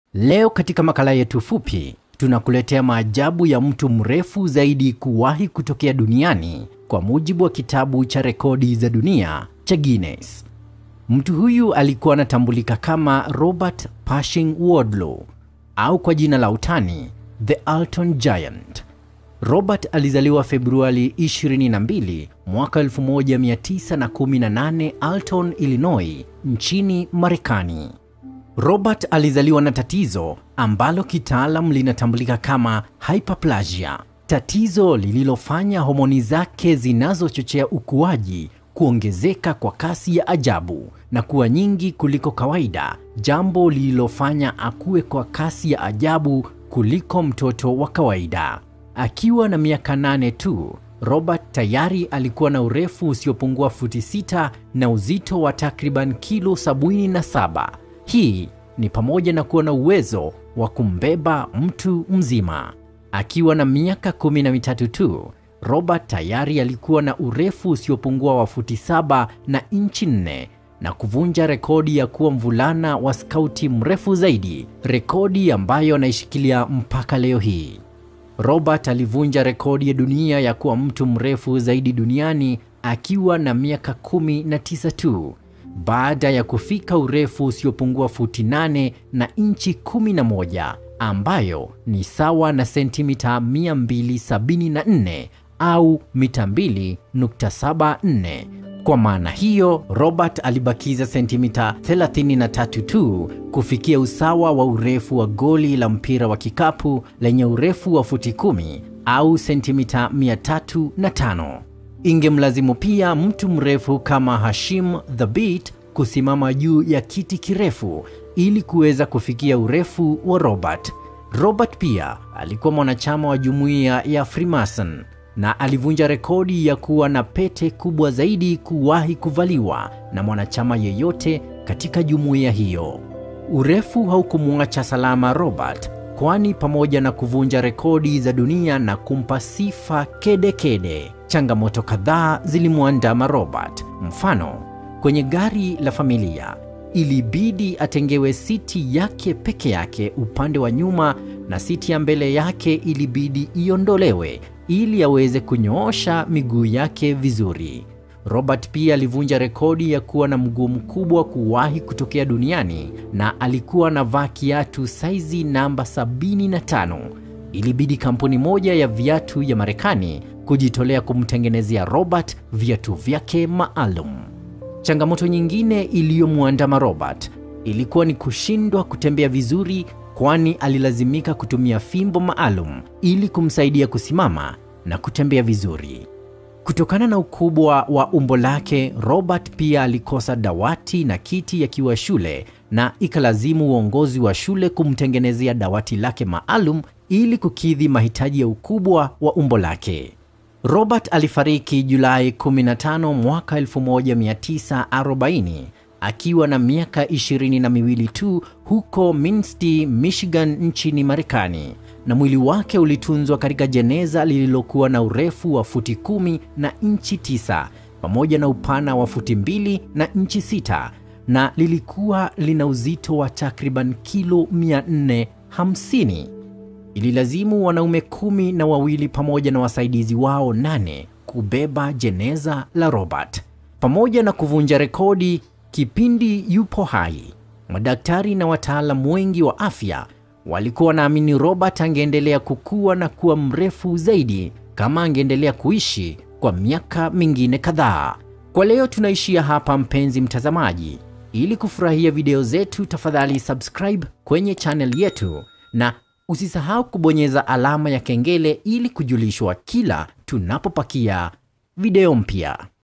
Leo katika makala yetu fupi tunakuletea maajabu ya mtu mrefu zaidi kuwahi kutokea duniani kwa mujibu wa kitabu cha rekodi za dunia cha Guinness. Mtu huyu alikuwa anatambulika kama Robert Pershing Wardlaw au kwa jina la utani The Alton Giant. Robert alizaliwa Februari 22 mwaka 1918 Alton, Illinois, nchini Marekani. Robert alizaliwa na tatizo ambalo kitaalam linatambulika kama hyperplasia, tatizo lililofanya homoni zake zinazochochea ukuaji kuongezeka kwa kasi ya ajabu na kuwa nyingi kuliko kawaida, jambo lililofanya akue kwa kasi ya ajabu kuliko mtoto wa kawaida. Akiwa na miaka nane tu, Robert tayari alikuwa na urefu usiopungua futi sita na uzito wa takriban kilo 77. Hii ni pamoja na kuwa na uwezo wa kumbeba mtu mzima. Akiwa na miaka kumi na mitatu tu, Robert tayari alikuwa na urefu usiopungua wa futi saba na inchi nne na kuvunja rekodi ya kuwa mvulana wa skauti mrefu zaidi, rekodi ambayo anaishikilia mpaka leo hii. Robert alivunja rekodi ya dunia ya kuwa mtu mrefu zaidi duniani akiwa na miaka kumi na tisa tu baada ya kufika urefu usiopungua futi 8 na inchi 11 ambayo ni sawa na sentimita 274 au mita 2.74. Kwa maana hiyo, Robert alibakiza sentimita 33 tu kufikia usawa wa urefu wa goli la mpira wa kikapu lenye urefu wa futi 10 au sentimita 305. Ingemlazimu pia mtu mrefu kama Hashim Thabit kusimama juu ya kiti kirefu ili kuweza kufikia urefu wa Robert. Robert pia alikuwa mwanachama wa jumuiya ya Freemason na alivunja rekodi ya kuwa na pete kubwa zaidi kuwahi kuvaliwa na mwanachama yeyote katika jumuiya hiyo. Urefu haukumwacha salama Robert, kwani pamoja na kuvunja rekodi za dunia na kumpa sifa kedekede kede, changamoto kadhaa zilimwandama Robert. Mfano, kwenye gari la familia ilibidi atengewe siti yake peke yake upande wa nyuma na siti ya mbele yake ilibidi iondolewe ili aweze kunyoosha miguu yake vizuri. Robert pia alivunja rekodi ya kuwa na mguu mkubwa kuwahi kutokea duniani na alikuwa anavaa kiatu saizi namba 75. Ilibidi kampuni moja ya viatu ya Marekani kujitolea kumtengenezea Robert viatu vyake maalum. Changamoto nyingine iliyomwandama Robert ilikuwa ni kushindwa kutembea vizuri, kwani alilazimika kutumia fimbo maalum ili kumsaidia kusimama na kutembea vizuri. Kutokana na ukubwa wa umbo lake, Robert pia alikosa dawati na kiti akiwa shule na ikalazimu uongozi wa shule kumtengenezea dawati lake maalum ili kukidhi mahitaji ya ukubwa wa umbo lake. Robert alifariki Julai 15 mwaka 1940 akiwa na miaka ishirini na miwili tu huko Minsti, Michigan nchini Marekani, na mwili wake ulitunzwa katika jeneza lililokuwa na urefu wa futi kumi na inchi tisa pamoja na upana wa futi mbili na inchi sita na lilikuwa lina uzito wa takriban kilo 450. Ililazimu wanaume kumi na wawili pamoja na wasaidizi wao nane kubeba jeneza la Robert. Pamoja na kuvunja rekodi kipindi yupo hai, madaktari na wataalamu wengi wa afya walikuwa wanaamini Robert angeendelea kukua na kuwa mrefu zaidi kama angeendelea kuishi kwa miaka mingine kadhaa. Kwa leo tunaishia hapa, mpenzi mtazamaji. Ili kufurahia video zetu, tafadhali subscribe kwenye channel yetu na usisahau kubonyeza alama ya kengele ili kujulishwa kila tunapopakia video mpya.